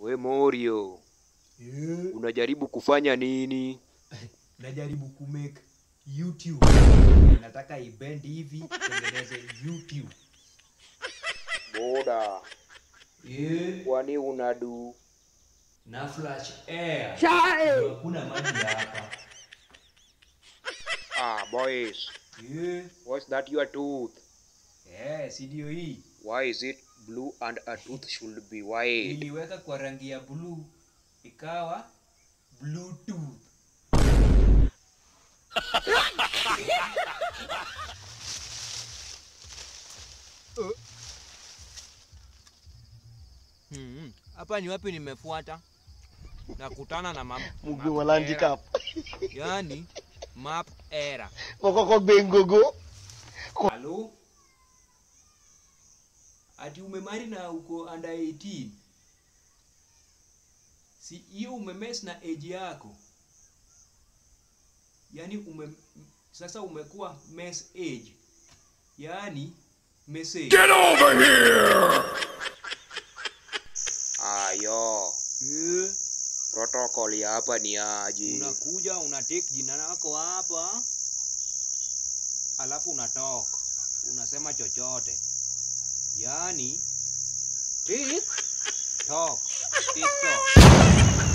We Morio, Eh, unajaribu kufanya nini? najaribu kumake YouTube. Nataka ibend hivi tengeneze YouTube. Boda, Eh, kwani unadu? na flash air. Ndio Hakuna maji hapa. Ah, boys, Eh, what's that your tooth? eh, si ndio hii. Why is it blue and a tooth should be white? Niliweka kwa rangi ya blue ikawa Bluetooth. Hmm, hapa ni wapi nimefuata? Nakutana na map, Mugi wa handicap. yani map era. Kokoko bengogo. Halo? Ati umemari na uko under 18? Si hiyo umemes na age yako. Yaani ume sasa umekuwa mess age. Yaani message. Ayo, Eh, protocol ya hapa ni aje? unakuja una take jina lako hapa, alafu unatoka unasema chochote, yani tik tok tiktok